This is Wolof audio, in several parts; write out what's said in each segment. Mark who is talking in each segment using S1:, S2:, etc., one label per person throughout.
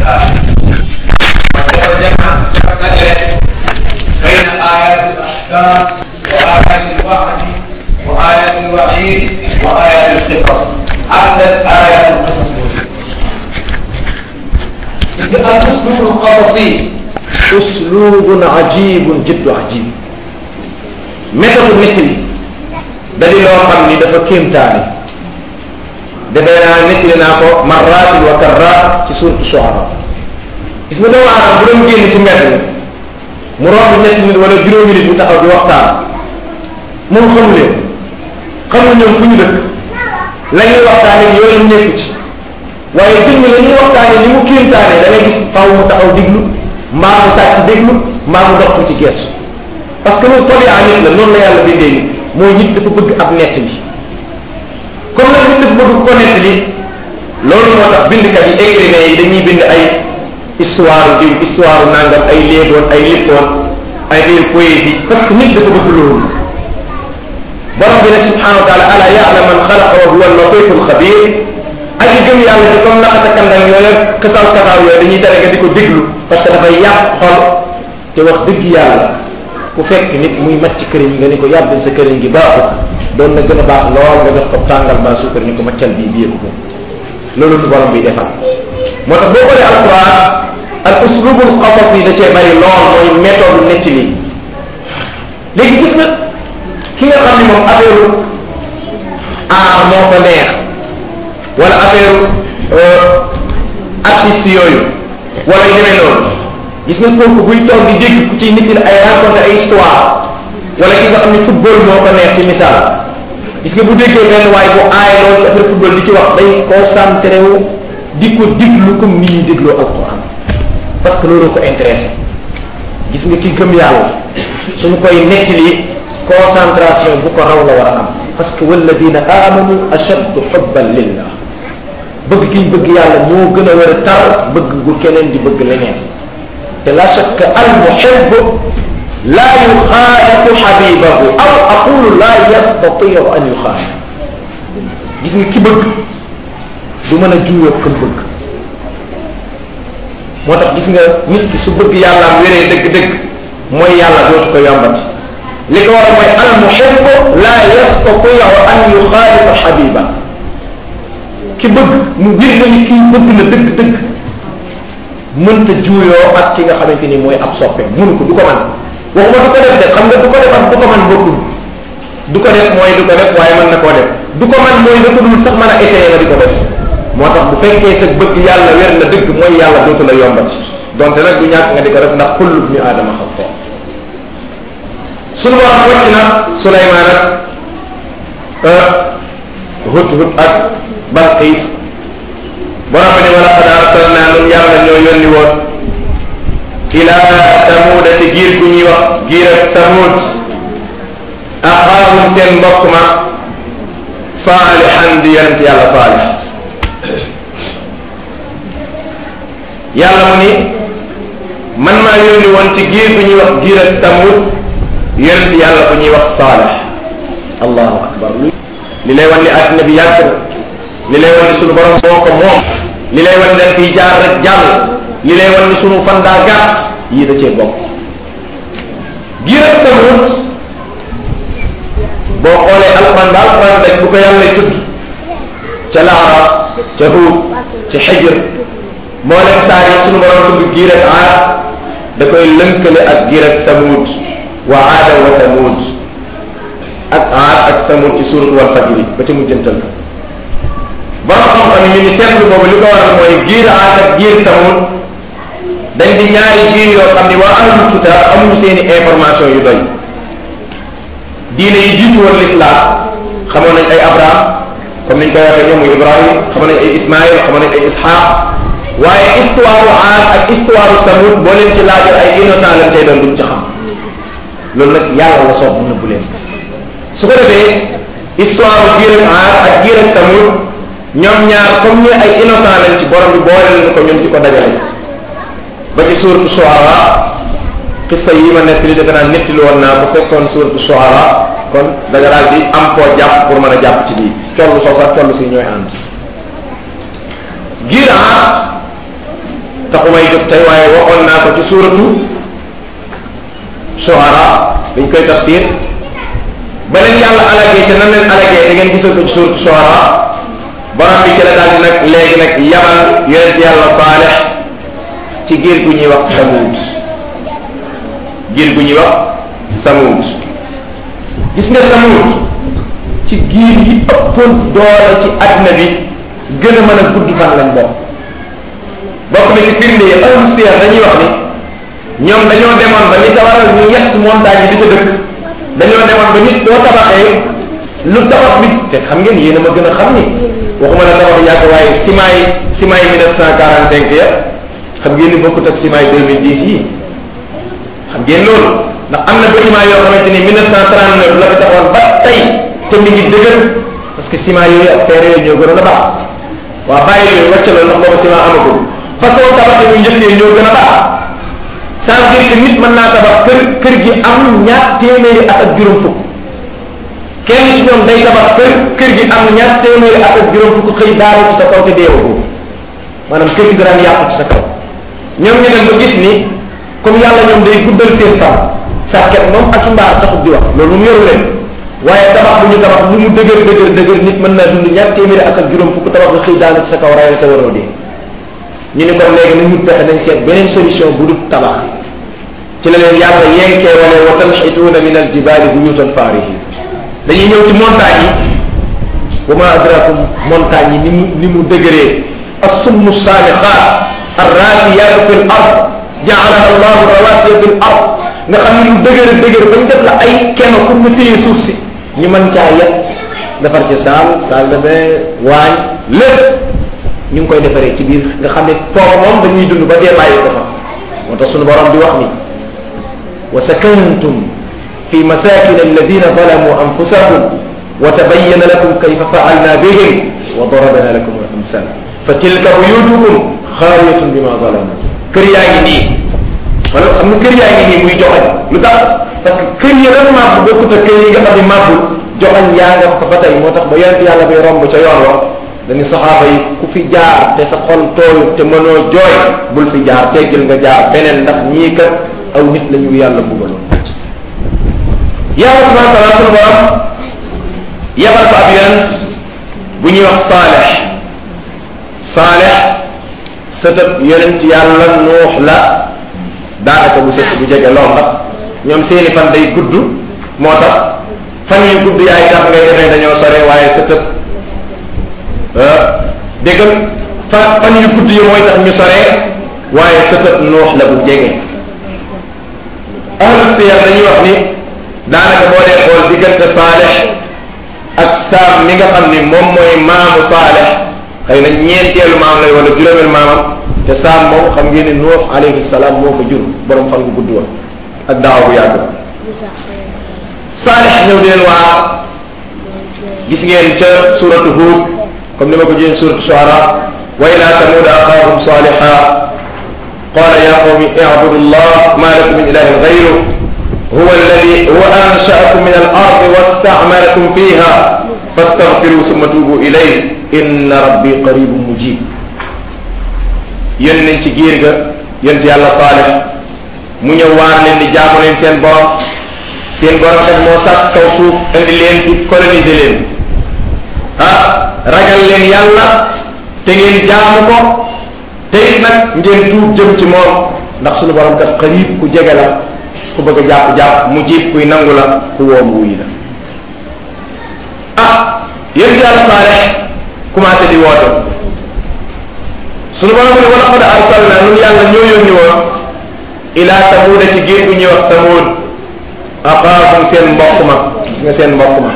S1: وجمع بين آيات الأحكام وآيات الوعد وآيات الوعيد وآيات القصص عدت آيات القصص الأسلوب القصصي
S2: uslubun ajibun jiddu ajib méthode nettali da di loo xam ni dafa kéemtaane defee naa nettali naa ko marratin wa karrat ci suuratu Shuara gis nga doomu aadama bu doon génn ci mbedd mi mu romb ñetti nit wala juróomi nit bu taxaw di waxtaan moom xamu leen xamu ñoom fu ñu dëkk la ñuy waxtaane yoonam nekku ci waaye film la ñuy waxtaane ni mu kéemtaane da ngay gis faaw mu taxaw diglu mbaa mu sàcc déglu mbaa mu dox ci gees parce que loolu tolee nit la noonu la yàlla bindee nit mooy nit dafa bëgg ab nett li comme nag nit dafa bëgg ko nett li loolu moo tax bindkat yi écrivain yi dañuy bind ay histoire diw histoire nangam ay léeboon ay lippoon ay biir poésie parce que nit dafa bëgg loolu borom bi nag subhanahu wa taala ala ya'lam man xalaqa wa huwa al-latiful xabir aji gëm yàlla ci comme naxata kandang yooyu xasaw kasaaw yooyu dañuy tere nga di ko déglu parce que dafay yàq xol te wax dëgg yàlla ku fekk nit muy macc këriñ nga ni ko yàbbal sa këriñ gi baaxul doon na gën a baax lool nga jox ko tàngal ba suukar ni ko maccal bii bii ko loolu lu borom bi defal moo tax boo xoolee alquran al uslubul qasas yi da cee bari lool mooy méthode netti li léegi gis nga ki nga xam ne moom affaire aar moo ko neex wala affaire artiste yooyu wala yu demee noonu gis nga kooku buy toog di dégg ku ci nit ay raconté ay histoire wala ki nga xam ne football moo ko neex ci misaal gis nga bu déggee benn waaye bu aay loolu ci affaire football di ci wax day concentré wu di ko diglu comme ni ñuy dégloo alquran parce que loolu ko intéressé gis nga ki gëm yàlla suñu koy nettali concentration bu ko raw la war a am parce que walladina amanu ashaddu xubban lillah bëgg gi bëgg yàlla moo gën a war a tar bëgg gu keneen di bëgg leneen te la shakka al muhib la yuxaalifu xabibahu aw aqulu la yastatiu an yuxaalif gis nga ki bëgg du mën a juuyoo kam bëgg moo tax gis nga nit ki su bëgg yàllaam wéree dëgg-dëgg mooy yàlla dootu ko yombati li ko war mooy al muhib la yastatiu an yuxaalifa xabiba ki bëgg mu bir na ni kii bëgg na dëgg-dëgg mënta juuyoo ak ki nga xamante ni mooy ab soppe mënu ko du ko man waxuma du ko def de xam nga du ko def ak du ko man bokkul du ko def mooy du ko def waaye mën na koo def du ko man mooy da ko dul sax mën a essayer nga di ko def moo tax bu fekkee sa bëgg yàlla wér na dëgg mooy yàlla dootu la yombati donte nag du ñàkk nga di ko def ndax kullu ibni aadama xatta sunu wax wàcc na Suleymaan ak hut hut ak Balqiis borom ne wala qad arsalnaa nun yàlla ñoo yónni woon ila tamuuda ci giir gu ñuy wax giir ak tamuud axaahum seen mbokk ma saalihan di yonent yàlla saalih yàlla mu ni man maa yónni woon ci giir gu ñuy wax giir ak tamuud yonent yàlla bu ñuy wax saalih allahu akbar li lay wan ni àddina bi yàgg li lay wan ni sunu borom moo ko moom li lay wan ni dañ fiy jaar rek jàll li lay wan ni sunu fan daa gàtt yii da cee bokk giir ak tamut boo xoolee alquran ba alquran rek bu ko yàlla tudd ca laarab ca huud ca xijr moo leen saar yi sunu borom tudd giir ak aad da koy lënkale ak giir ak tamut wa aada wa tamut ak aad ak tamut ci suuratu wal fajri ba ci mujjantal borom xam-xam yi ñu ni seetlu boobu li ko waral mooy giir aad ak giir tamut dañ di ñaari giir yoo xam ni waa ahlul kitaab amuñu seeni information yu doy diine yi jiitu woon l'islam xamoon nañ ay abraham comme niñ koy waxee ñoom muy ibrahim xamoon nañ ay ismaïl xamoon nañ ay ishaq waaye histoire aad ak histoire tamut boo leen ci laajal ay innocent lañ tey doon duñ ci xam loolu nag yàlla la soob mu nëbbu leen su ko defee histoire giir ak aad ak giir ak tamut ñoom ñaar comme ñu ay innocent lañ ci borom bi boole leen ko ñun ci ko dajale ba ci suuratu Shuara xissa yi ma nekk li defe naa nettali woon naa ko fekkoon suuratu Shuara kon da nga daal di am koo jàpp pour mën a jàpp ci lii toll soo sax toll si ñooy ànd giir aad taxumay jóg tey waaye waxoon naa ko ci suuratu Shuara dañ koy tafsir ba leen yàlla alagee te nan leen alagee da ngeen gisal ko ci suuratu Shuara borom bi ci la daal di nag léegi nag yabal yonent yàlla Saalix ci giir gu ñuy wax Samuud giir gu ñuy wax Samuud gis nga Samuud ci giir yi ëppoon doole ci àddina bi gën a mën a gudd fan lañ bokk bokk na ci firnde yi ahlu siyar dañuy wax ni ñoom dañoo demoon ba li ko waral ñu yett montagne yi di ca dëkk dañoo demoon ba nit doo tabaxee lu tabax bi te xam ngeen yéen a ma gën a xam ni waxuma la tabax yàgg waaye ciment yi ciment yi mille neuf cent quarante cinq ya xam ngeen ni bokkut ak ciment yi deux mille dix yi xam ngeen loolu ndax am na bâtiment yoo xamante ni mille neuf cent trente neuf la fi taxoon ba tey te mi ngi dëgër parce que ciment yooyu ak terre yooyu ñoo gënoon a baax waa bàyyi yooyu wàcc la ndax boobu ciment amagul façon tabax yu njëkkee ñoo gën a baax ça veut dire que nit mën naa tabax kër kër gi am ñaar téeméeri at ak juróom fukk kenn ci ñoom day tabax kër kër gi am ñaar téeméeri at ak juróom fukk xëy daaru ci sa kaw te deewagoo maanaam kër gi daan yàqu ci sa kaw ñoom ñu dem ba gis ni comme yàlla ñoom day guddal seen fan sàkket moom ak mbaar taxut di wax loolu mu yoru leen waaye tabax bu ñu tabax lu mu dëgër dëgër dëgër nit mën naa dund ñaar téeméeri at ak juróom fukk tabax nga xëy daanu ci sa kaw rayal te waroo dee ñu ni kon léegi nañ ñu pexe nañ seet beneen solution bu dul tabax ci la leen yàlla yenkee wala wa tanxituuna min aljibaali buyutan faarihin dañuy ñëw ci montagne yi wa ma adrakum montagne yi ni mu ni mu dëgëree assummu saamixaat arraasiyaatu fi l ard jaalaha allahu rawasiya fi l ard nga xam ne lu dëgër dëgër bañ def la ay kenn pour nga téye suuf si ñu mën caa yet defar ci saal saal de bain waañ lépp ñu ngi koy defaree ci biir nga xam ne foofu moom dañuy dund ba dee bàyyi ko fa moo tax sunu borom di wax ni wa sakantum fi masakin alladina zalamu anfusahum wa tabayyana lakum kayfa fa'alna bihim wa darabna lakum al amsal fa tilka buyutukum xaawiyatun bima zalamu kër yaa ngi nii wala xam nga kër yaa ngi nii muy joxañ lu tax parce que kër yi lan màbb bokkut ak kër yi nga xam ne màbbul joxañ yaa nga ko ba tey moo tax ba yonent yàlla bay romb ca yoon wa dañu saxaaba yi ku fi jaar te sa xol tooyut te mënoo jooy bul fi jaar teggil nga jaar beneen ndax ñii kat aw nit la ñu yàlla bugaloon yàlla subhanahu wa taala sunu borom yebal ko ab yonent bu ñuy wax saalex saalex sëtëb yonent yàlla nuux la daanaka bu sëtt bu jege lool ndax ñoom seeni fan day gudd moo tax fan yu gudd yaay tax ngay defee dañoo sore waaye sëtëb dégg nga fan fan yu gudd yi mooy tax ñu soree waaye sëtëb nuux la bu jege ahlu siyar dañuy wax ni daanaka boo dee xool diggante saalex ak saam mi nga xam ni moom mooy maamu saalex xëy na ñeenteelu maam lay wala juróomeel maamam te saam moom xam ngeen ni nuux alayhi salaam moo ko jur borom fan bu gudd woon ak daaw bu yàgg saalex ñëw di leen waa gis ngeen ca suratu Huud comme ni ma ko jëlee suratu Shuara wa ila samuda axaahum saliha qala ya qawmi i'budu llah ma lakum min ilahin ghayru huwa alladi huwa ansha'akum min al-ard wasta'marakum fiha fastaghfiru thumma tubu ilayhi inna rabbi qaribun mujib yéen nañ ci giir ga yént yàlla Saalix mu ñëw waar leen di jaamu leen seen borom seen borom kat moo sàkk kaw suuf indi leen di coloniser leen ah ragal leen yàlla te ngeen jaamu ko te it nag ngeen tuub jëm ci moom ndax suñu borom kat xarib ku jege la ku bëgg a jàpp jàpp mu jiib kuy nangu la ku woom wuy la ah yéen yàlla Saalix commencé di woote suñu borom ne wala qad arsalna nun yàlla ñoo yónni woon ila samuuda ci géej gu ñuy wax samuud axaahum seen mbokk ma gis nga seen mbokk ma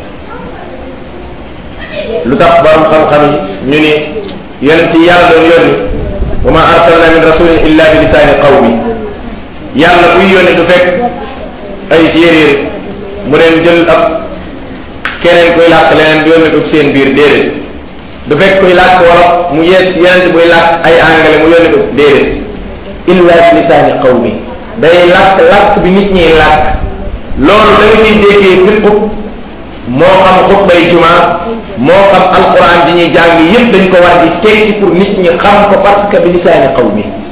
S2: lu tax borom xam-xam yi ñu ni yonent yi yàlla doon yónni wa ma arsalna min rasulin illa bi lisaani qawmi yàlla buy yónni du fekk ay séeréer mu leen jël ab keneen koy làkk leneen yónni ko ci seen biir déedéet du fekk koy làkk wolof mu yees yonent buy làkk ay anglais mu yónni ko déedéet illa bi lisaani qawmi day làkk làkk bi nit ñiy làkk loolu da nga ciy déggee fépp moo xam xutbay juma moo xam alquran di ñuy jàng yépp dañ ko war di tekki pour nit ñi xam ko parce que bi lisaani qawmi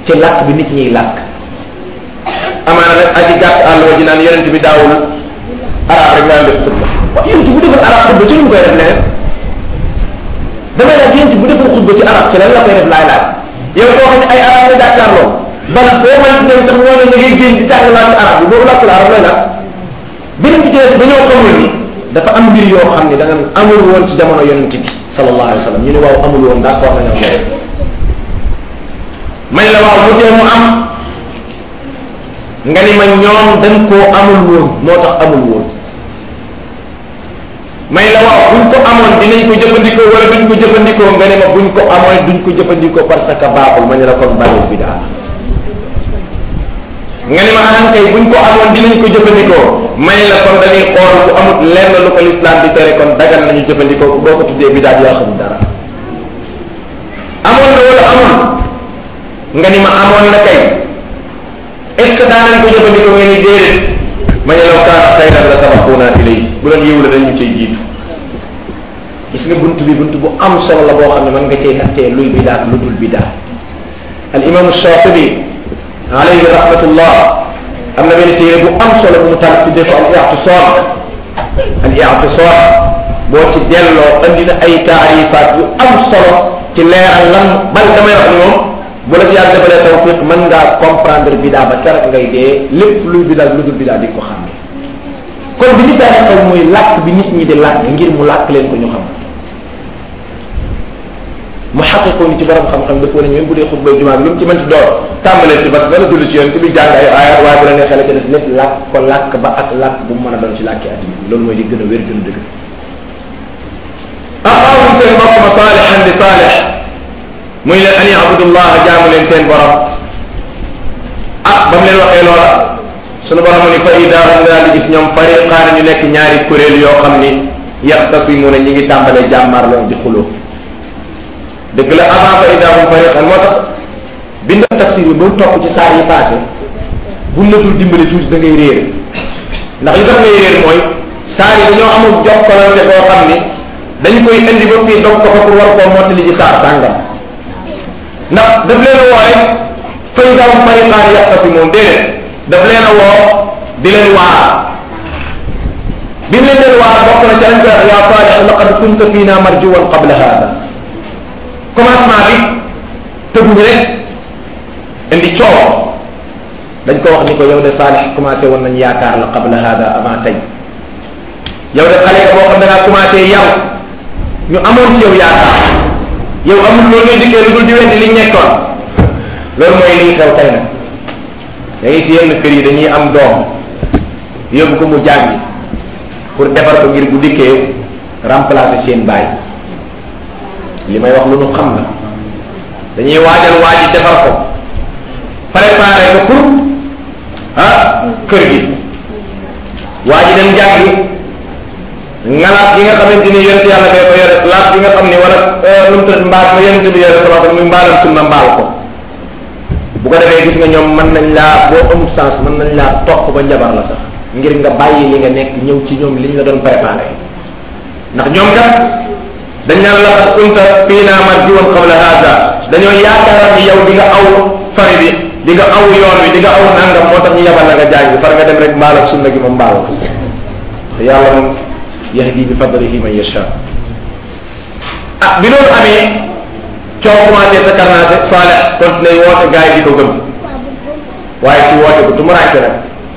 S2: ci làkk bi nit ñiy làkk amaana rek aji gàtt àll wa ji naan yonent bi daawul arab rek nga def xutba waaw yonent bu defal arab xutba ci lu mu koy def leneen damay laaj yonent bu defal xutba ci arab ci lan la koy def laay laaj yow koo xam ne ay arab la jàkkaarloo bal boo mën ci dem sax ñoo ne nga ngay génn di jàng làkk arab bi boobu làkk la arab lay laaj beneen bi ci des dañoo xamul ni dafa am mbir yoo xam ne da nga amul woon ci jamono yonent bi sallallahu alayhi wa sallam ñu ne waaw amul woon d'accord nañoo moom may la waaw mu tee mu am nga ni ma ñoom dañ koo amul woon moo tax amul woon may la waaw buñ ko amoon dinañ ko jëfandikoo wala duñ ko jëfandikoo nga ne ma buñ ko amoon duñ ko jëfandikoo parce que baaxul ma ne la kon bàyyil bi daal nga ni ma ahan kay buñ ko amoon dinañ ko jëfandikoo may la kon dañuy xool bu amut lenn lu ko lislaam di tere kon dagal nañu jëfandikoo boo ko tuddee bidaat yaa xam dara amoon na wala amoon nga ni ma amoon na kay est ce que daanañ ko jëfandikoo nga ni déedéet ma ne law kaana xayran la sabaquuna ilay bu doon yiw la dañu cay jiitu gis nga bunt bi bunt bu am solo la boo xam ne mën nga cee nattee luy bidaat lu dul bidaat al imam Shaatibi alayhi rahmatullah am na benn téere bu am solo bu mu tànn tuddee ko al i'tisaam al i'tisaam boo ci delloo andi na ay taarifaat yu am solo ci leeral lan bal damay wax ni moom bu la ci yàlla defalee tawfiq mën ngaa comprendre bidaa ba keroog ngay dee lépp luy bidaa lu dul bidaa di ko xam ne kon bi ñu daan xew mooy làkk bi nit ñi di làkk ngir mu làkk leen ko ñu xam mu xaqiqoo ni ci borom xam-xam dafa wane même bu dee xutba jumaa bi lu mu ci mënti door tàmbalee ci parce que dana julli ci yoon ci bi jàng ay ayat waaye bu la neexee la ca des lépp làkk ko làkk ba ak làkk bu mu mën a doon ci làkki addina bi loolu mooy li gën a wér gën a dëgg aqaawum seen mbokk ma saalihan di saalih muy leen an yabudullah jaamu leen seen borom ah ba mu leen waxee loola sunu borom ni fa ida hum daal di gis ñoom fariqaan ñu nekk ñaari kuréel yoo xam ni yaxtasimuuna ñi ngi tàmbalee jàmmaarloo di xuloo dëgg la avant fa ida hum fariqaan moo tax bind tafsir bi ba mu topp ci saar yi passé buñ la dul dimbali tuuti da ngay réer ndax li tax ngay réer mooy saar yi dañoo amul jokkalante boo xam ni dañ koy indi ba fii dog ko fa pour war koo mottali ci saar sàngam ndax daf leen a woo rek fay daw fariqaan yaxtasimuun déedéet daf leen a woo di leen waar bi mu leen leen waar bokk na ca lañ koy wax yaa Saalix laqad kunta fiina marjuwan qabla hada commencement bi tëbuñ rek indi coow dañ ko wax ni ko yow de Saalix commencé woon nañ yaakaar la qabla hada avant tey yow de xale nga boo xam da ngaa commencé yow ñu amoon ci yow yaakaar yow amul loolu ngay dikkee lu dul di weddi liñ nekkoon loolu mooy lii xew tey nag da ngay si yenn kër yi dañuy am doom yóbbu ko mu jàngi pour defar ko ngir bu dikkee remplacer seen baay li may wax lu nu xam la dañuy waajal waaji defar ko préparer ko pour ah kër gi waaji dem jàngi ngalaat gi nga xamante ni yonent yàlla bee ko yore laat bi nga xam ni wala lu mu tëdd mbaal ma yonent bi yore sama muy mbaalam sunna mbaal ko bu ko defee gis nga ñoom mën nañ laa boo amul sens mën nañ laa topp ba njabar la sax ngir nga bàyyi li nga nekk ñëw ci ñoom liñ la doon préparé ndax ñoom kat dañ naan la qad kunta fiina marjuwan qabla hada dañoo yaakaar ni yow di nga aw fari bi di nga aw yoon wi di nga aw nangam moo tax ñu yabal la nga jàngi far nga dem rek mbaalam sunna gi moom mbaal ko te yàlla moom yahdi bi fadlihi man yasha ah bi loolu amee coow commencé sa karnaase Saleh continué woote gars yi di ko gëm waaye ci woote bu tumuraanke nag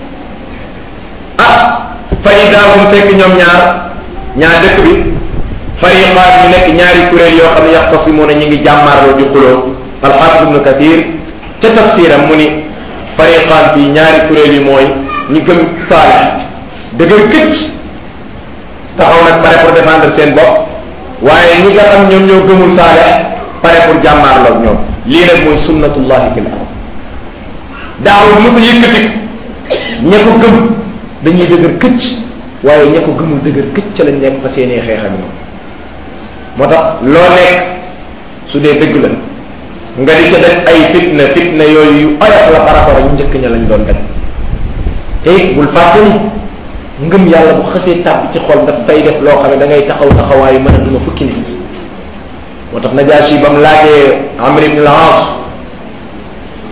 S2: ah fa idaahum fekk ñoom ñaar ñaar dëkk bi fariqaat ñu nekk ñaari kuréel yoo xam ne yaxtasimuuna ñi ngi jàmmaarloo di xuloo alxaafis ibnu kathir ca tafsiram mu ni fariqaat bi ñaari kuréel yi mooy ñi gëm Saleh dëgër këcc taxaw nag pare pour défendre seen bopp waaye ñi nga xam ñoom ñoo gëmul Saleh pare pour jàmmaarloog ñoom lii nag mooy sunnatullahi fil ard daawul mu ko yëkkati ña ko gëm dañuy dëgër këcc waaye ña ko gëmul dëgër këcc ca lañ nekk fa seenee xeex ak ñoom moo tax loo nekk su dee dëgg la nga di ca def ay fitna fitna yooyu yu oyof la par rapport ak njëkk ña lañ doon def te it bul fàtte ni ngëm yàlla bu xësee tàbb ci xol daf fay def loo xam ne da ngay taxaw taxawaayu mën a duma fukki nit moo tax Najaasi ba mu laajee Amr ibn al-As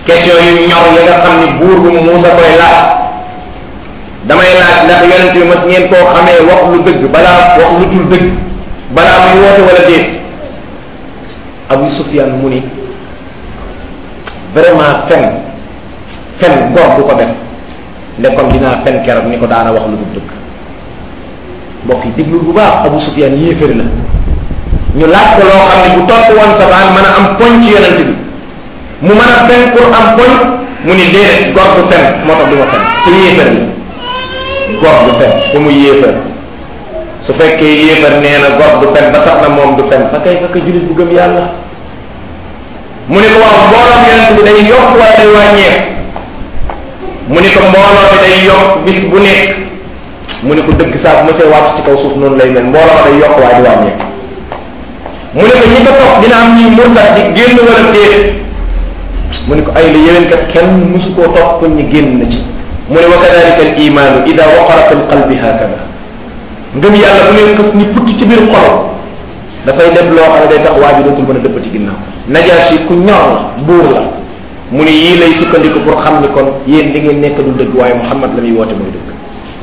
S2: question yu ñor yi nga xam ni buur bu Muusa koy laaj damay laaj ndax yonent bi mas ngeen koo xamee wax lu dëgg balaa wax lu dul dëgg balaa muy woote wala déet Abu Sufyan mu ni vraiment fen fen góor du ko def ne kon dinaa fen keroog ni ko daana wax lu dul dëgg mbokk yi déglu bu baax Abu Sufyan yéefér la ñu laaj ko loo xam ne bu topp woon sabaan mën a am poñ ci yonent bi mu mën a fen pour am poñ mu ni déedéet góor du fen moo tax du ma fen te yéefér la góor du fen te mu yéefér su fekkee yéefér nee na góor du fen ba tax na moom du fen fa kay fa kay jullit bu gëm yàlla mu ni ko waaw mbooloom yonent bi day yokk wala day wàññeeku mu ni ko mbooloo bi day yokk bis bu nekk mu ni ko dëgg saa bu ma see wàcc ci kaw suuf noonu lay mel mbooloo day yokk waaye di wàññeeku mu ni ko ñi ko topp dina am ñuy murtat di génn wala déet mu ni ko ay la yéwén kat kenn musu koo topp kon ñu génn na ci mu ne wa kadalika al imaanu ida waqara fi lqalbi hakada ngëm yàlla bu leen xës ni putti ci biir xol dafay def loo xam ne day tax waa ji dootul mën a dëppati ginnaaw najaasi ku ñor la buur la mu ne yii lay sukkandiku pour xam ni kon yéen li ngeen nekk du dëgg waaye Muhammad la muy woote mooy dëgg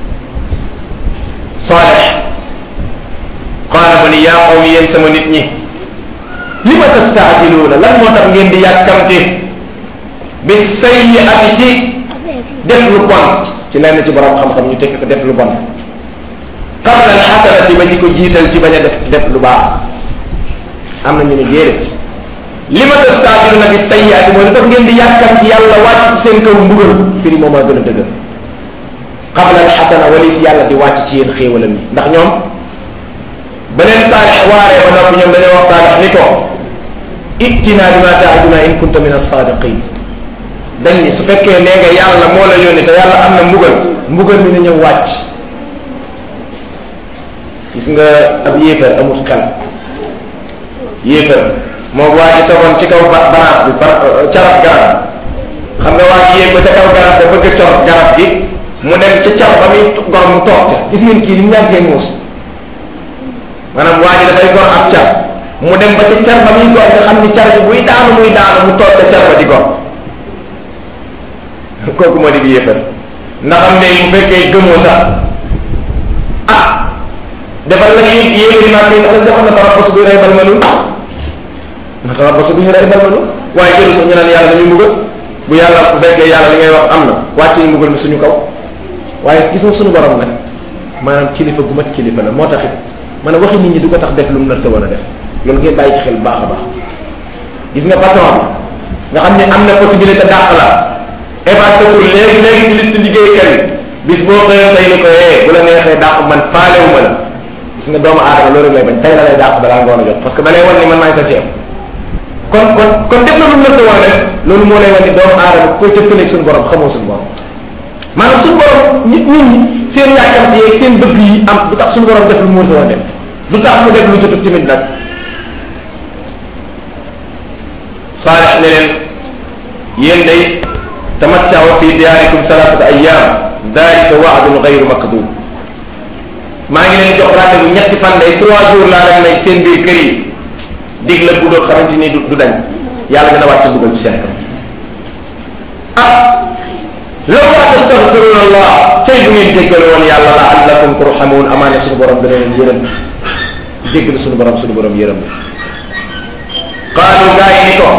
S2: Saalix qaala mu ni yaa qawmi yéen sama nit ñi li ma tastaajiluuna lan moo tax ngeen di yàkkamti bi sayyi'ati ci def lu bon ci lenn ci borom xam-xam ñu tekk ko def lu bon qabla al xasanati ba di ko jiital ci bañ a def def lu baax am na ñu ne déedéet li ma tastaajiluuna bi sayyi'ati mooy lu tax ngeen di yàkkam ci yàlla wàcc ci seen kaw mbugal firi moom a gën a dëgër qabla al xasana walis yàlla di wàcc ci yéen xéewalam yi ndax ñoom beneen saalix waaree ba noppi ñoom dañoo wax saalix ni ko ittina bi ma taaduna in kunta min as-saadiqin dañ ni su fekkee nee nga yàlla moo la yónni te yàlla am na mbugal mbugal mi na ñëw wàcc gis nga ab yéefar amut xel yéefar moo waa ji tegoon ci kaw banaas bi ba carab garab xam nga waa ji yéeg ba ca kaw garab da bëgg a cor garab gi mu dem ca car ba muy gor mu toog ca gis ngeen kii ni mu ñànkee muus maanaam waa ji dafay gor ab car mu dem ba ca car ba muy gor nga xam ni car bi buy daanu muy daanu mu toog ca car ba di gor kooku moo di yéefar ndax am ne bu fekkee gëmoo sax ah defal la yéen yéefari maa ngi ndax defal na tarabas buy rey bal malul na tarabas bu ñu rey bal malul waaye jëlu sax ñu naan yàlla dañuy mbugal bu yàlla bu fekkee yàlla li ngay wax am na wàcc ñu mbugal mi suñu kaw waaye gis nga suñu borom nag maanaam kilifa gu mat kilifa la moo taxit man a waxi nit ñi du ko tax def lu mu nar sa war a def loolu ngeen bàyyi ci xel bu baax a baax gis nga patron bi nga xam ne am na possibilité dàq la évacué pour léegi léegi ci liste liggéeykat yi bis boo xëyoon tey ni ko eh bu la neexee dàq man faalewu ma la gis nga doomu aadama loolu lay bañ tey la lay dàq balaa ngoon a jot parce que da lay wan ni man maay sa ceeb kon kon kon def na lu mu nar sa war a def loolu moo lay wan ni doomu aadama ku koy jëkkaleeg suñu borom xamoo suñu borom maanaam suñu borom nit nit ñi seen yàkkamti yeeg seen bëgg yi am du tax suñu borom def lu mu war a def du tax mu def lu jotut tamit nag saalix ne leen yéen day tamattaw fi diyaarikum salaasata ayyaam dalika waadun gayru makdub maa ngi leen jox rendez-vous ñetti fan day trois jours laa leen may seen biir kër yi dig la bu doon xamante ni du dañ yàlla dina wàcc dugal ci seen kaw ah law laa tastaghfiruna allah tey bu ngeen jéggal woon yàlla la allakum turhamun amaane suñu borom dana leen yërëm jéggal suñu borom suñu borom yërëm qaalu gaa yi ni ko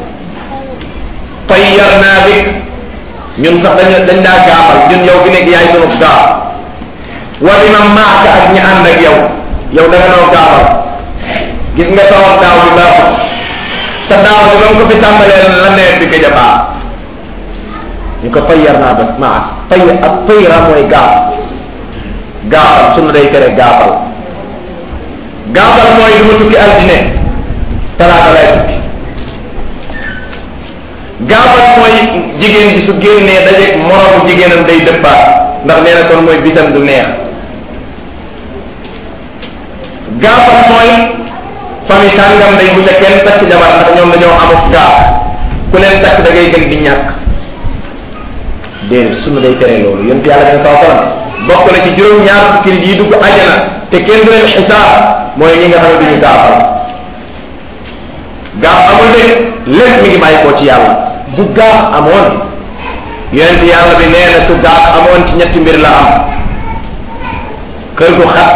S2: tayyarna bik ñun sax dañ dañ daa gaafal ñun yow fi nekk yaay sunu gaaf wa bi man maaka ak ñi ànd ak yow yow da nga noo gaafal gis nga tawam daaw bi baaxul sa daaw bi ba mu ko fi tàmbalee la nawet bi gëj a baax ñu ko tayyarna bas maa tay ak tayra mooy gaaf gaafal sunu day tere gaafal gaafal mooy du ma tukki altine talaata lay tukki gaafal mooy jigéen bi su génnee dajeeg moroomu jigéenam day dëppaat ndax nee na kon mooy bisam du neex gaafal mooy famille sàngam day bu ca kenn takk jabar ndax ñoom dañoo amut gaaf ku leen takk da ngay gën di ñàkk déedéet sunu day tere loolu yonent yàlla dina saw salam bokk na ci juróom-ñaar fukki nit yi dugg ajana te kenn du leen xisaab mooy ñi nga xam ne duñu gaafal gaaf amul de lépp mi ngi bàyyi koo ci yàlla bu gaaf amoon yonent yàlla bi nee na su gaaf amoon ci ñetti mbir la am kër gu xat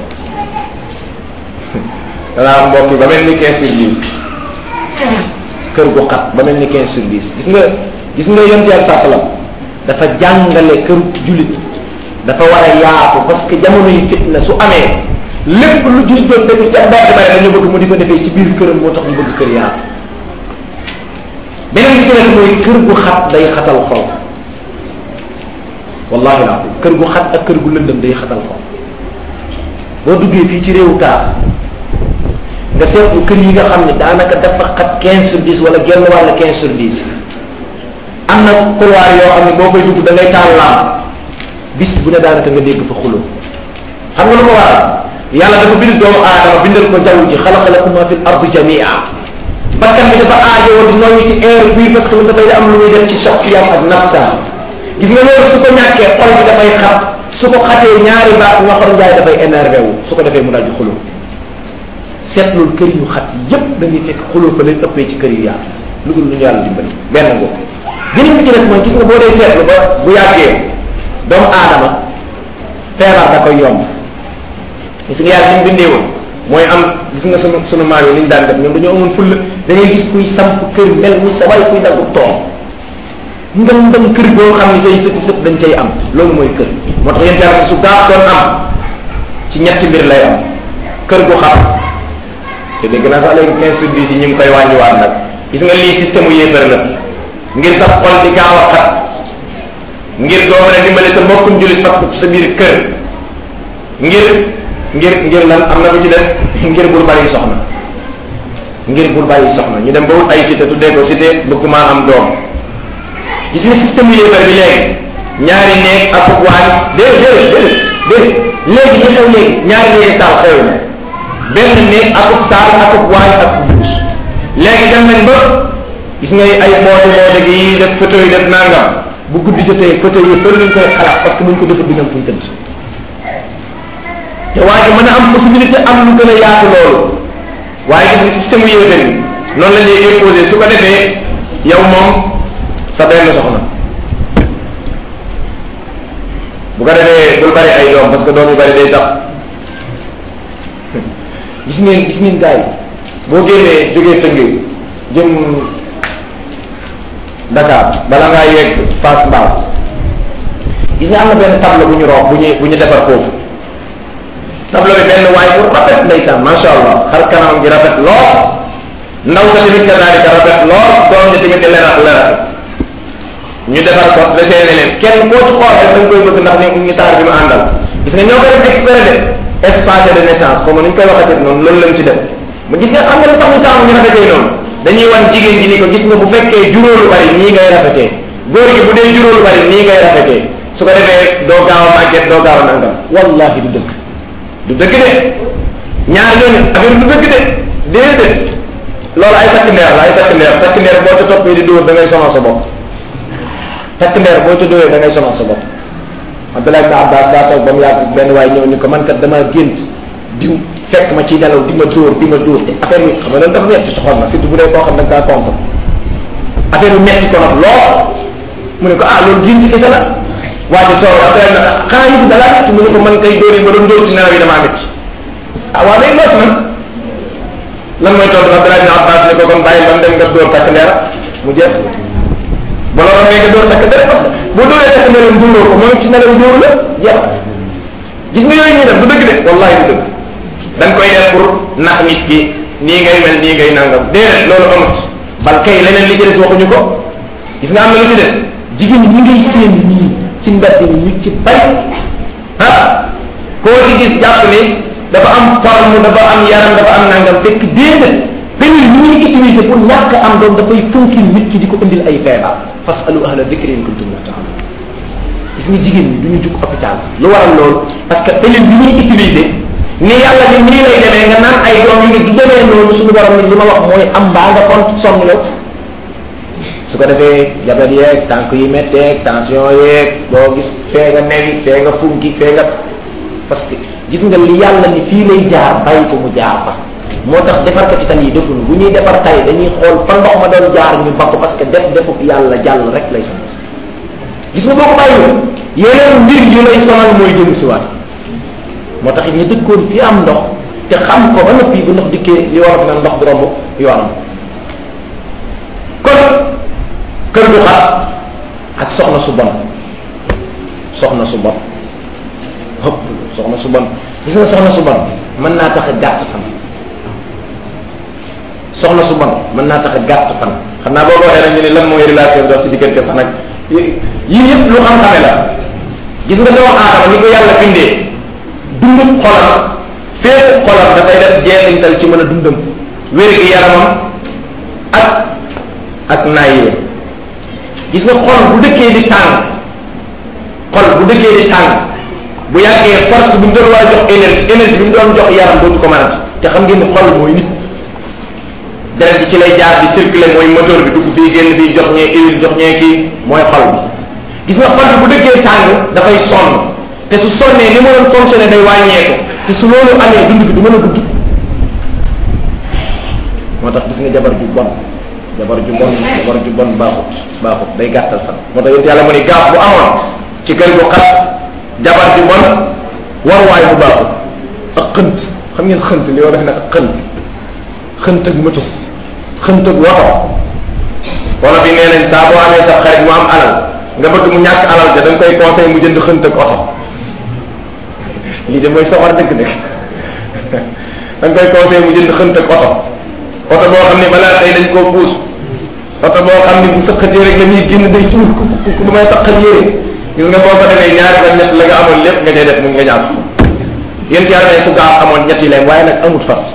S2: danaa mbokk yi ba mel ni quinze sur dix kër gu xat ba mel ni quinze sur dix gis nga gis nga yonent yàlla sàppalam dafa jàngale këru jullit dafa war a yaatu parce que jamono yi fitna su amee lépp lu jullit doon def ca mbedd bare dañu bëgg mu di ko defee ci biir këram moo tax ñu bëgg kër yaatu beneen bi ci nekk mooy kër gu xat day xatal xol wallahi laa kër gu xat ak kër gu lëndëm day xatal xol boo duggee fii ci réewu taar nga seetlu kër yi nga xam ne daanaka dafa xat quinze sur dix wala genn wàll quinze sur dix am na couloir yoo xam ne boo koy dugg da ngay taal laam bis bu ne daanaka nga dégg fa xulo xam nga lu ko waral yàlla dafa bind doomu aadama bindal ko jaww ji xalaqa lakum ma fi l ardi jamia bakkan bi dafa aajowoo di noyyi ci air bii parce que dafay am lu muy def ci choc yam ak nafsa gis nga loolu su ko ñàkkee xol bi dafay xat su ko xatee ñaari baat nga xam njaay dafay énervé wu su ko defee mu daal di xulo seetlul kër yu xat yépp da ngay fekk xulo fa leen ëppee ci kër yu yaatu lu dul lu ñu yàlla dimbali benn ngoo beneen bi ci des mooy gis nga boo dee seetlu ba bu yàggee doomu aadama feebar da koy yomb gis nga yàlla ni mu bindee woon mooy am gis nga sunu sunu maam yi ni ñu daan def ñoom dañoo amoon fulla da ngay gis kuy samp kër mel ni sa way kuy daggu toom ngam ngam kër boo xam ne say sëti sët dañ cay am loolu mooy kër moo tax yéen yàlla su gaaf doon am ci ñetti mbir lay am kër gu xam te dégg naa sax léegi quinze sur dix yi ñu ngi koy wàññiwaat nag gis nga lii système u yéefar la ngir sa xol di gaaw a xat ngir doo mën a dimbale sa mbokkum jullit fat ko ci sa biir kër ngir ngir ngir lan am na bu ci def ngir bul bari soxna ngir bul bari soxna ñu dem ba wut ay cité tuddee ko cité bëgg maa am doom gis nga système u yéefar bi léegi ñaari néeg ak waañ déedéet déedéet déedéet déedéet léegi li xew léegi ñaari néegi saal xew na benn néeg akub saal akub waañ ak duus léegi dem nañ ba gis nga ay moode moode gi def photo yi def nangam bu guddi jotee photo yi fële lañ koy xalaat parce que muñ ko defa binam fuñ tëdd te waaye mën a am possibilité am lu gën a yaatu loolu waaye gis nga système yéefar yi noonu la ñuy imposé su ko defee yow moom sa benn soxna bu ko defee bul bari ay doom parce que doom yu bari day tax gis ngeen gis ngeen gars yi boo génnee jógee tëngee jëm Dakar bala ngaa yegg Fass Mbao gis nga am na benn tableau bu ñu roox bu ñu bu ñu defar foofu tableau bi benn waay bu rafet ndeysaan macha allah xar kanam gi rafet lool ndaw sa tamit kadaalika rafet lool doom ji tamit di lerat lerat ñu defar ko desee ne leen kenn koo ci xool rek dañ koy bëgg ndax ni ñu taar bi mu àndal gis nga ñoo ko def exprès de espace de naissance comme ni ñu koy waxatee noonu loolu lañ ci def ma gis nga xam nga lu tax ñu taamu ñu rafetee noonu dañuy wan jigéen ji ni ko gis nga bu fekkee juróolu bari nii ngay rafetee góor gi bu dee juróolu bari nii ngay rafetee su ko defee doo gaaw a màgget doo gaaw a nangam wallahi du dëgg du dëgg de ñaar ñooñu affaire du dëgg de déedéet loolu ay takk ndeer la ay takk ndeer takk ndeer boo ca toppee di dóor da ngay sonal sa bopp takk ndeer boo ca dóoree da ngay sonal sa bopp Abdullah ibn Abbas daa toog ba mu yàgg benn waay ñëw ni ko man kat dama gént di fekk ma ci nelaw di ma dóor di ma dóor te affaire bi xam nga loolu dafa metti ci xol na surtout bu dee koo xam da nga kaa contre affaire bi metti ko nag lool mu ne ko ah loolu gént kese la waa ji toog après na xanaa yëpp da laa metti mu ne ko man kay dóor yi ma doon dóor ci nelaw yi damaa metti ah waa léegi loolu nag lan mooy tontu Abdullah ibn Abbas ne ko kon bàyyi ba mu dem nga dóor takk ndeer mu jeex ba loolu ngay nga dóor takk ndeer parce que boo dóoree takk ndeer dóoroo ko moom ci nelaw dóor la jeex gis nga yooyu ñuy def du dëgg de wallahi du dëgg dañ koy def pour nax nit ki nii ngay mel nii ngay nangam déedéet loolu amut bal kay leneen li ci des waxuñu ko gis nga am na lu ci des jigéen ñi ngay séen nii ci mbedd mi ñu ci bari ah koo ci gis jàpp ni dafa am forme dafa am yaram dafa am nangam fekk déedéet pénil ni ñuy utiliser pour ñàkk am doom dafay funkil nit ki di ko indil ay feebar fasalu ahla dikri in kuntum la ta'lamun gis nga jigéen ñi du ñu jug hôpital lu waral loolu parce que pénil bi ñuy utiliser ni yàlla ni nii lay demee nga naan ay doom yi nga du demee noonu suñu borom ni li ma wax mooy am mbaa nga kon sonn la su ko defee jabet yeeg tànk yi metteeg tension yeeg boo gis fee nga newi fee nga funki fee nga parce que gis nga li yàlla ni fii lay jaar bàyyi ko mu jaar fa moo tax defarkati tan yi defuñu bu ñuy defar tay dañuy xool fa ndox ma doon jaar ñu bakk parce que def defuk yàlla jàll rek lay sonal gis nga boo ko bàyyiwul yeneen mbir yu lay sonal mooy jëm si waat moo tax it ñu dëkkoon fi am ndox te xam ko ba noppi bu ndox dikkee li war na ndox du romb yoonam kon kër gu xat ak soxna su bon soxna su bon hëpp soxna su bon gis nga soxna su bon mën naa tax a gàtt fan soxna su bon mën naa tax a gàtt fan xam naa boo ko waxee nag ñu ne lan mooy relation dox ci diggante fan ak yii yëpp lu xam-xame la gis nga doomu aadama ni ko yàlla bindee dundum xolam fépp xolam dafay def jeexintal ci mën a dundam wér gi yaramam ak ak naayee gis nga xol bu dëkkee di tàng xol bu dëkkee di tàng bu yàggee force bi mu doon war a jox énergie énergie bi mu doon jox yaram dootu ko mënat te xam ngeen ni xol mooy nit deret bi ci lay jaar di circuler mooy moteur bi dugg fii génn fii jox ñee huile jox ñee kii mooy xol bi gis nga xol bi bu dëkkee tàng dafay sonn te su sonnee ni ma doon fonctionner day wàññeeku te su loolu amee dund bi du mën a gudd moo tax gis nga jabar ju bon jabar ju bon jabar ju bon baaxut baaxut day gàttal fan moo tax yéen yàlla mu ni gaaf bu amoon ci kër gu xat jabar ju bon waruwaay bu baaxut ak xënt xam ngeen xënt li war a def nag ak xënt xënt ak moto xënt ak woto wala bi nee nañ saa boo amee sa xarit mu am alal nga bëgg mu ñàkk alal ja da nga koy conseil mu jënd xënt ak oto lii de mooy soxor dëgg dëgg da nga koy conseil mu jënd xënt ak oto oto boo xam ne balaa tey dañ koo puus oto boo xam ne bu sëqatee rek la muy génn day suur ku ku lu may saqal yére gis nga boo ko defee ñaari fan ñett la nga amoon lépp nga cay def mu nga ñaar yéen ci yàlla ne su gaaw amoon ñetti leen waaye nag amut fas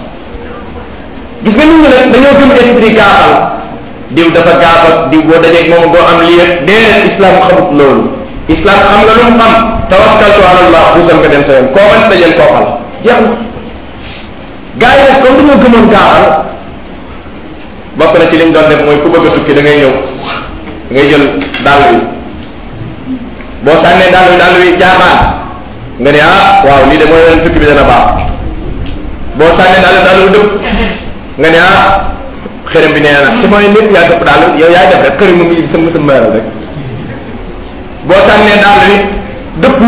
S2: gis nga nit ñi nag dañoo gëm esprit gaafal diw dafa gaafal diw boo dajeeg moom doo am lii rek déedéet islam xamut loolu islam xam nga lu mu xam tawakkaltu ala allah buusal nga dem sa yoon koo mën dajeel koo xal jeex na gars yi nag comme dañoo gëmoon gaafal bokk na ci liñ doon def mooy ku bëgg a tukki da ngay ñëw da ngay jël dàll wi boo sànnee dàll wi dàll wi jaamaan nga ne ah waaw lii de mooy leen tukki bi dana baax boo sànnee dàll dàll wi dëpp nga ne ah xërëm bi nee na ci mooy lépp yaa dëpp daal yow yaay def rek xërëm mu ngi sa mësa mëral rek boo sànnee daal ni dëpp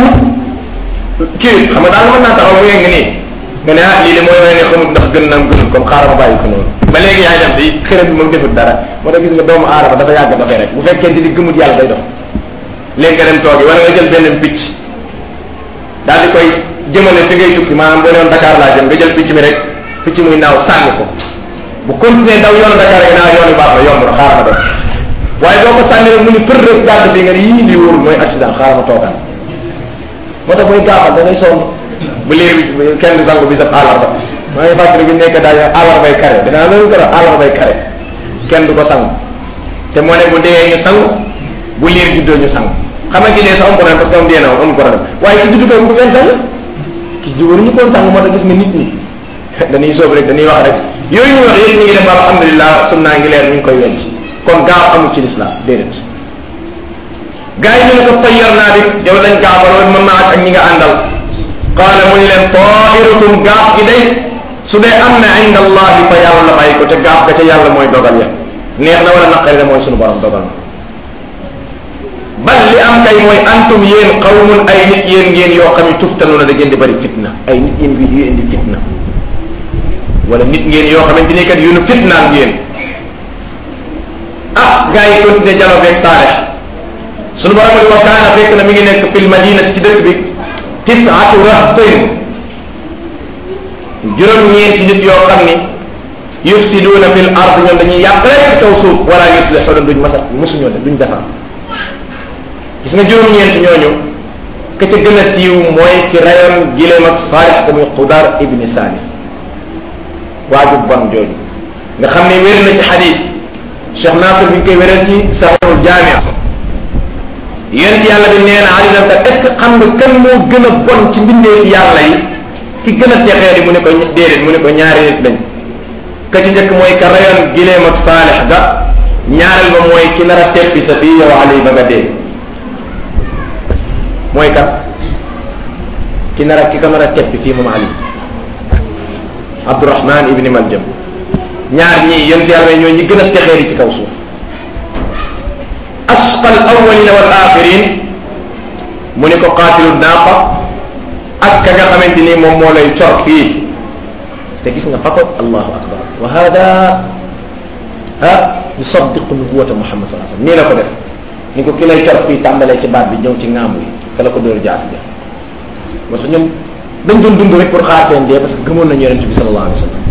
S2: kii xam nga daal mën naa taxaw mu yëng nii nga ne ah lii de mooy wane ne xamul ndax gën naam gënul comme xaaral ma bàyyi ko noonu ba léegi yaay def di xërëm bi moom defut dara moo tax gis nga doomu aadama dafa yàgg dafay rek bu fekkente ni gëmut yàlla day dox léegi nga dem toogi wala nga jël benn picc daal di koy jëmale fi ngay tukki maanaam boo newoon Dakar laa jëm nga jël picc mi rek picc muy naaw sànni ko bu continuer daw yoonu Dakar rek naa yoon yu baax la yomb na xaaral ma dem waaye boo ko sànni rek mu ni për rek gàdd fii nga ne yii lii wóorul mooy accident xaaral ma toogaan moo tax mooy gaafal da ngay sonn bu liir bi kenn du sangu bi sab àllarba maa ngi fàttali bi nekk daal àllarbay kare dinaa loolu ko def àllarbay kare kenn du ko sangu te moo ne bu dee ñu sangu bu liir juddoo ñu sangu xam nga ki dee sa am problème parce que am dee na woon amul problème waaye ki juddu ko bu ngeen sang ki ji waruñu koon sang moo tax gis nga nit ñi dañuy soob rek dañuy wax rek yooyu ñu wax yëpp ñu ngi def alhamdulilah sunnaa ngi leer ñu ngi koy wenc kon gaaw amul ci lislaam déedéet gaa yi ñu ne ko tayyar naa bi yow lañ gaafaloon ma maat ak ñi nga àndal qaala mu ñu leen tairukum gaaf gi day su dee am na inda allahi fa yàlla la bàyyi ko te gaaf ga ca yàlla mooy dogal ya neex na wala naqari na mooy sunu borom dogal na bal li am kay mooy antum yéen qawmun ay nit yéen ngeen yoo xam ne tuftanuna da ngeen di bëri fitna ay nit yéen bi yu indi fitna wala nit ngeen yoo xamante ni kat yu nu fitnaan ngeen ah gars yi continué jalo beeg saalex sunu borom di wa kaana fekk na mi ngi nekk fil madina ci dëkk bi tisaatu rahtin juróom-ñeenti nit yoo xam ni yufsiduuna fil ard ñoom dañuy yàq rek ci kaw suuf wala yuslixuuna duñ masa musuñoo def duñ defar gis nga juróom-ñeenti ñooñu ka ca gën a siiw mooy ci rayoon gileem ak saalix ko muy xudar ibni saani waaju bon jooju nga xam ne wér na ci xadis Cheikh Nasir bi ñu koy wéral ci saxul jaamia yéen yàlla bi nee na ali nanta est ce que xam nga kan moo gën a bon ci mbindeef yàlla yi ki gën a texee di mu ne ko déedéet mu ne ko ñaari nit lañ ka ci njëkk mooy ka rayoon gileem ak saalix ga ñaareel ba mooy ki nar a teppi sa fii yow ali ba nga dee mooy kat ki nar a ki ko nar a teppi fii moom ali abdurahman ibni maljam ñaar ñii yonent yàlla ñoo ñi gën a texeeri ci kaw suuf asqa al awalina wal axirin mu ni ko qaatilu naaqa ak ka nga xamante ni moom moo lay cor fii te gis nga fa ko allahu akbar wa hada ha yusaddiqu nubuwata muhammad saa sallam nii la ko def ni ko ki lay cor fii tàmbalee ci baat bi ñëw ci ŋaamu yi ka la ko dóor jaas ja parce que ñoom dañ doon dund rek pour xaar seen dee parce que gëmoon nañu yonente bi sallallahu alayhi wa sallam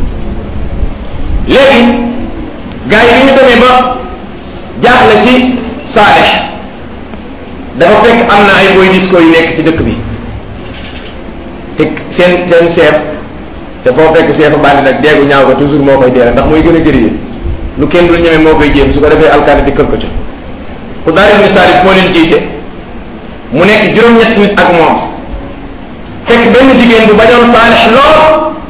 S2: léegi gars yi bi ñu demee ba jaaxle ci Saalix dafa fekk am na ay boy disco yu nekk ci dëkk bi te seen seen chef te foo fekk chef bandi nag deegu ñaaw ko toujours moo koy deere ndax mooy gën a gërëyee lu kenn dul ñeme moo koy jéem su ko defee alkaati di kër ko ca ku daal ibni Saalix moo leen jiite mu nekk juróom-ñett nit ak moom fekk benn jigéen bu bañoon Saalix lool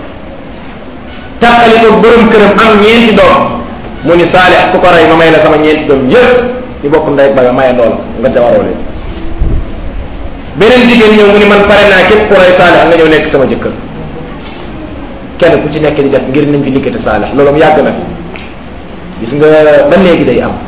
S2: tàqali ko borom këram am ñeenti doom mu ni Saalix ku ko rey ma may la sama ñeenti doom yëpp ñu bokk ndey ba nga maye lool nga jawaroo leen beneen jigéen ñëw mu ni man pare naa képp ku rey Saalix nga ñëw nekk sama jëkkër kenn ku ci nekk di def ngir nañ fi liggéeyte Saalix loolu mu yàgg na gis nga ba léegi day am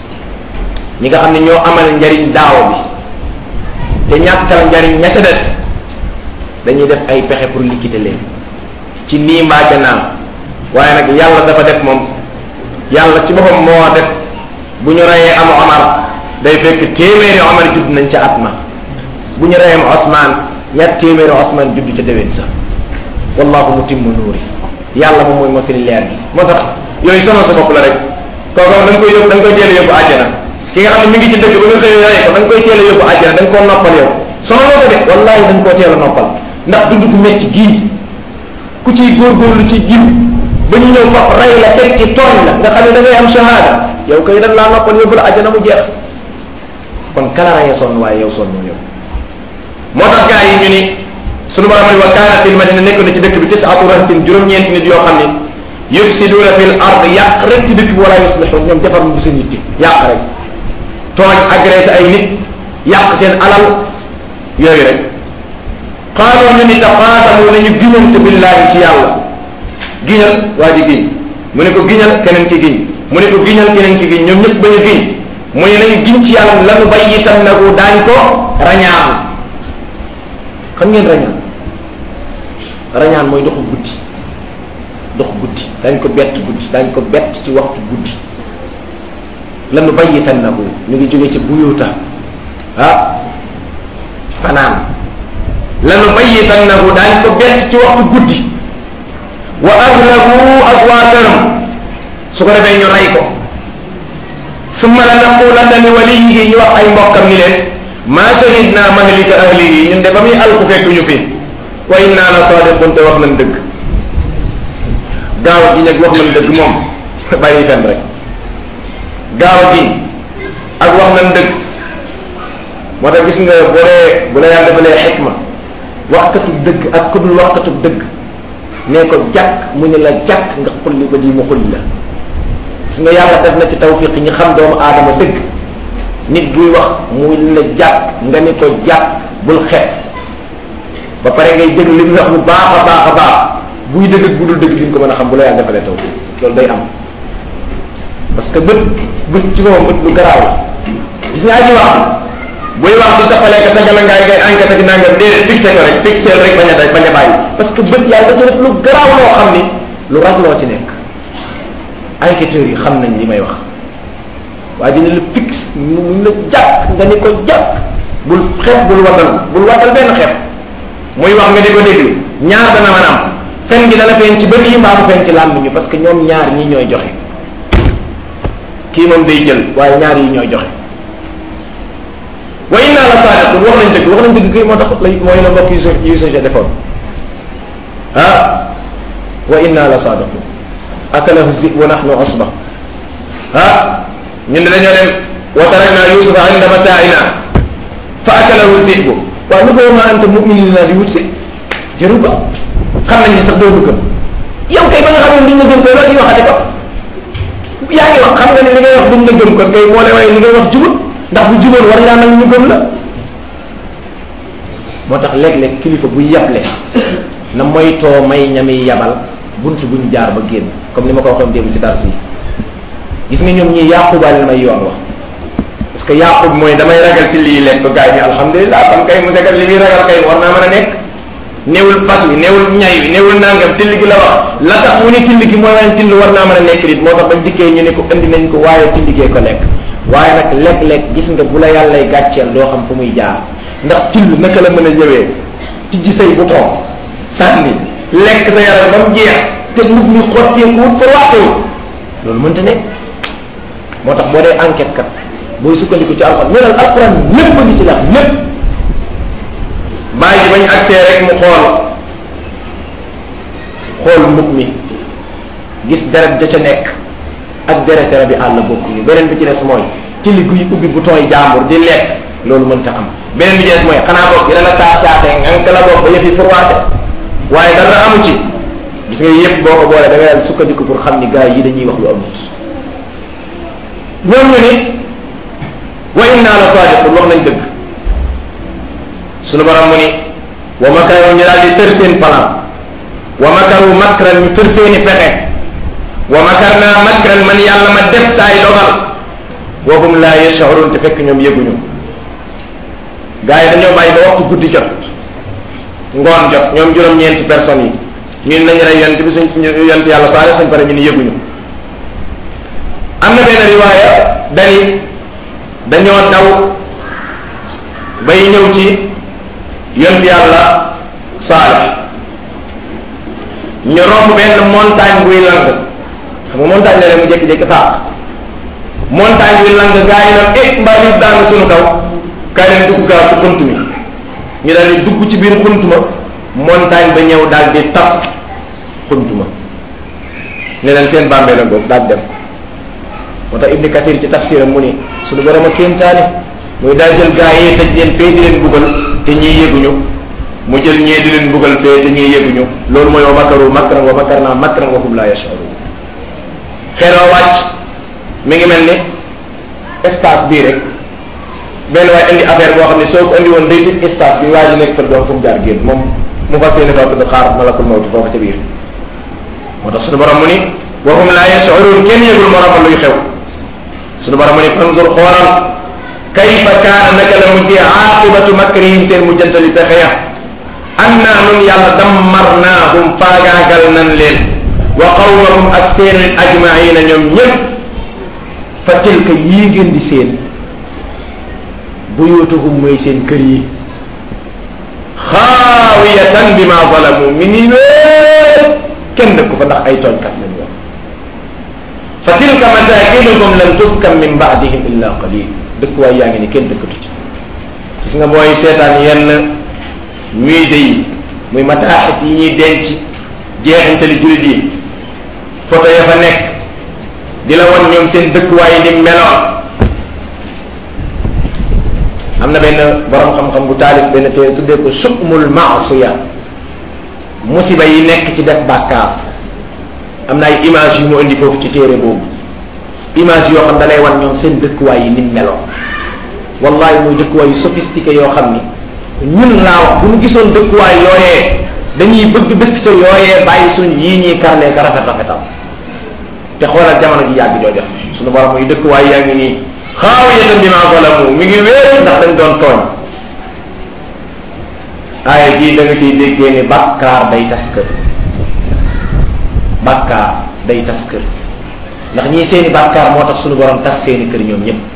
S2: ñi nga xam ne ñoo amal njariñ daaw bi te ñàkkal njariñ ña ca des dañuy def ay pexe pour liquider leen ci nii mbaa ca naam waaye nag yàlla dafa def moom yàlla ci boppam moo def bu ñu reyee am Omar day fekk téeméeri Omar judd nañ ca at ma bu ñu reyee am Osman ñaar téeméeri Osman judd ca déwén sa wallahu mutimmu nuuri yàlla moom mooy motali leer gi moo tax yooyu sonal sa bopp la rek kooku da nga koy yóbbu da nga koy teel a yóbbu àjjana ki nga xam ne mi ngi ci dëkk ba nga xëy rey ko da nga koy teel a yóbbu àjjana da nga koo noppal yow sonaloo ko de wallahi da nga koo teel a noppal ndax dund gu metti gii ku ciy góorgóorlu ci jib ba ñu ñëw faf rey la teg ci tooñ la nga xam ne da ngay am shahada yow kay dañ laa noppal yóbbu la àjjana mu jeex kon kala reye sonn waaye yow sonn yow moo tax gars yi ñu ni sunu borom ni wa kaana fil madina nekk na ci dëkk bi tisaatu rahtin juróom-ñeenti nit yoo xam ne yufsiduuna fil ard yàq rek ci dëkk bi wala yuslixuun ñoom defar mu seen nit yàq rek tooñ agressé ay nit yàq seen alal yooyu rek qaaloo ñu ni taqaatamu nañu giñante billahi ci yàlla giñal waa ji giñ mu ne ko giñal keneen ki giñ mu ne ko giñal keneen ki giñ ñoom ñëpp ba ñu giñ mu ne nañu giñ ci yàlla lanu bayyitan nagu daañ ko rañaan xam ngeen rañaan rañaan mooy doxu guddi dox guddi dañ ko bett guddi dañ ko bett ci waxtu guddi lanu bayyitan nagu ñu ngi jógee ci buyuta ah fanaan lanu bayyitannahu daañ ko bett ci waxtu guddi wa ahlahu ak waa këram su ko defee ñu rey ko summa la naqulanna li waliyihi ñu wax ay mbokkam ni leen maa shahidna mahlika ahlihi ñun de ba muy alku fekk ñu fi wa inna la sadiqun te wax nañ dëgg gaaw gi nag wax nañ dëgg moom bàyyi fen rek gaaw gi ak wax nañ dëgg moo tax gis nga bu dee bu la yàlla defalee xikma waxkatu dëgg ak ku dul waxkatu dëgg nee ko jàkk mu ne la jàkk nga xulli ko di mu xulli la gis nga yàlla def na ci tawfiq ñi xam doomu aadama dëgg nit buy wax mu la jàkk nga ni ko jàkk bul xeet ba pare ngay dégg li muy wax bu baax a baax a baax buy dëgg ak bu dul dëgg di nga ko mën a xam bu la yàlla defalee tawfiq loolu day am parce que bët bët ci moom bët lu garaaw la gis nga aji wax buy wax di taxalee ka tagala ngaay ngay enquête ak nangam déedéet fixé ko rek fixé rek bañ a day bañ a bàyyi parce que bët yàlla dafa def lu garaaw loo xam ni lu ragloo ci nekk enquêteurs yi xam nañ li may wax waa dina la fixe mu la jàpp nga ni ko jàpp bul xeeb bul watal bul watal benn xeeb muy wax nga di ko déglu ñaar dana mën am fen gi dana feeñ ci bët yi mbaa mu feeñ ci làmb ñu parce que ñoom ñaar ñi ñooy joxe kii moom day jël waaye ñaar yi ñooy joxe wa inna la saadiqun wax nañ dëgg wax nañ dëgg kay moo tax lay mooy la mbokk yu sa yu sa defoon ah wa inna la saadiqun akalahu zi wa nahnu usba ah ñun de dañoo dem wa tarakna yusufa inda mataaina fa akalahu zibu waaw lu ko ma anta muminin la di wut si jëru ba xam nañ ni sax doo gëm yow kay ba nga xam ne duñ la gëm koy loolu ñu waxate ko yaa ngi wax xam nga ne li ngay wax duñ la gëm kon kay moo lay waaye li ngay wax jubut ndax bu juboon war ngaa nag ñu gëm la moo tax léeg-léeg kilifa bu yable na moytoo may ñami yabal bunt buñ jaar ba génn comme ni ma ko waxoon démb ci dars yi gis nga ñoom ñii yaqubaa leen may yoon wax parce que yaqub mooy damay ragal ci lii lekk gaay bi alhamdulilah ban kay mu sekat li muy ragal kay war naa mën a nekk néewul fas wi néewul ñay wi néewul nangam till gi la wax la tax mu ne till gi mooy wane till war naa mën a nekk nit moo tax bañ dikkee ñu ne ko indi nañ ko waaye till gee ko lekk waaye nag lekk-lekk gis nga bu la yàllay gàcceel doo xam fu muy jaar ndax till naka la mën a ñëwee tijji say bouton sànni lekk sa yaram ba mu jeex te mbubb mi xotteeku wut fa waxtewut loolu mënta nekk moo tax boo dee enquête kat booy sukkandiku ci alxuraan ñu ne alxuraan lépp a ngi ci la lépp bàyyi bañ accès rek mu xool xool mbub mi gis deret ja ca nekk ak deret bi àll bokk ñu beneen bi ci des mooy tili guy ubbi bouton yi jàmbur di lekk loolu mënta am beneen bi ci des mooy xanaa boog dina la taa saatee nga la boog ba yëf yi furwaate waaye dara amu ci gis nga yëpp boo ko boole da ngay dal sukkandiku pour xam ni gars yi dañuy wax lu amut ñoom ñu ni wa inna la sadiqun wax nañ dëgg sunu borom mu ni wa makaru ñu daal di tër seen plan wa makaru makran ñu tër seeni pexe wa makarna makran man yàlla ma def saay dogal wa hum la yashurun te fekk ñoom yëguñu gars yi dañoo bàyyi ba waxtu guddi jot ngoon jot ñoom juróom-ñeenti personnes yi ñun nañu rey yonent bi suñ suñu yonent yàlla saale suñ pare ñu ni yëguñu am na benn riwaaya dani dañoo daw bay ñëw ci yonent yàlla saale ñu romb benn montagne buy lang xam nga montagne la rek mu jékki-jékki saak montagne buy lang gaa yi nag eh mbaa ñu daanu suñu kaw kaay leen dugg gaaw ci xunt mi ñu daal di dugg ci biir xunt ma montagne ba ñëw daal di tap xunt ma ne leen seen bàmmee la ngoog daal dem moo tax ibni kathir ci tafsiram mu ni suñu borom a kéemtaane muy daal jël gaa yi tëj leen fee di leen buggal te ñii yëguñu mu jël ñee di leen buggal fee te ñii yëguñu loolu mooy wa makaru makran wa makarna makran wa hum la yashurun xeeroo wàcc mi ngi mel ni espace bii rek benn waaye indi affaire boo xam ne soo ko indi woon day tëj espace bi waa ji nekk fa doon fu mu jaar génn moom mu fas yéene toog di xaar malakul mawti foofu ca biir moo tax suñu borom mu ni wa hum la yashurun kenn yëgul moromam luy xew suñu borom mu ni fanzur xoolal kayfa kaana naka la mujjee aaqibatu makrihim seen mujjantali pexe ya anna nun yàlla dammarnaahum faagaagal nan leen wa qawmahum ak seen ajmaina ñoom ñëpp fa tilka yii ngeen di seen buyutuhum mooy seen kër yi xaawiyatan bi ma zalamu mi ngi wéer kenn dëkk fa ndax ay tooñkat lañ woon fa tilka masakinuhum lam tuskan min baadihim illa qalil dëkkuwaay yaa ngi ni kenn dëkkatu ci gis nga mooy seetaan yenn musée yi muy mataaxit yi ñuy denc jeexintali jullit yi photo ya fa nekk di la won ñoom seen dëkkuwaay yi ni meloon am na benn borom xam-xam bu taalif benn téere tuddee ko sukmul maasiya musiba yi nekk ci def bàkkaar am na ay image yu mu indi foofu ci téere boobu image yoo xam da lay wan ñoom seen dëkkuwaay yi ni meloon wallahi muy dëkkuwaay yu sophistiqué yoo xam ni ñun laa wax bu ñu gisoon dëkkuwaay yooyee dañuy bëgg dëkk ca yooyee bàyyi suñ yii ñuy karlee ka rafet rafetal te xoolal jamono ji yàgg jooja suñu borom muy dëkkuwaay yaa ngi nii xaawiyatan bima zalamu mi ngi wéer ndax dañ doon tooñ aaya jii da nga ciy déggee ni bàkkaar day tas kër bàkkaar day tas kër ndax ñii seeni bàkkaar moo tax suñu borom tas seeni kër ñoom ñëpp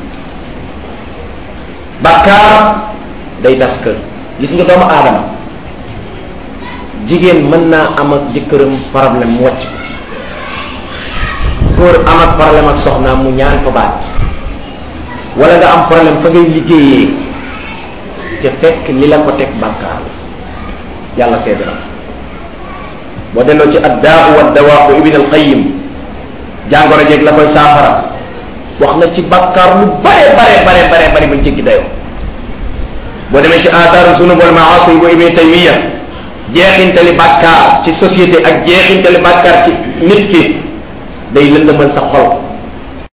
S2: bàkkaar day tas kër gis nga doomu aadama jigéen mën naa am ak jëkkëram problème mu wàcc góor am ak problème ak soxnaam mu ñaan ko baat wala nga am problème fa ngay liggéeyee te fekk li la ko teg bàkkaar la yàlla seede na boo delloo ci addaa wa dawaa bu ibn al qayyim jàngoro jeeg la koy saafara wax na ci bàkkaar lu bare bare bare bare bare bañ ci dayoo boo demee ci aataaru sunub wal maasi bu ibn taymiya jeexintali bàkkaar ci société ak jeexintali bàkkaar ci nit ki day lëndëmal sa xol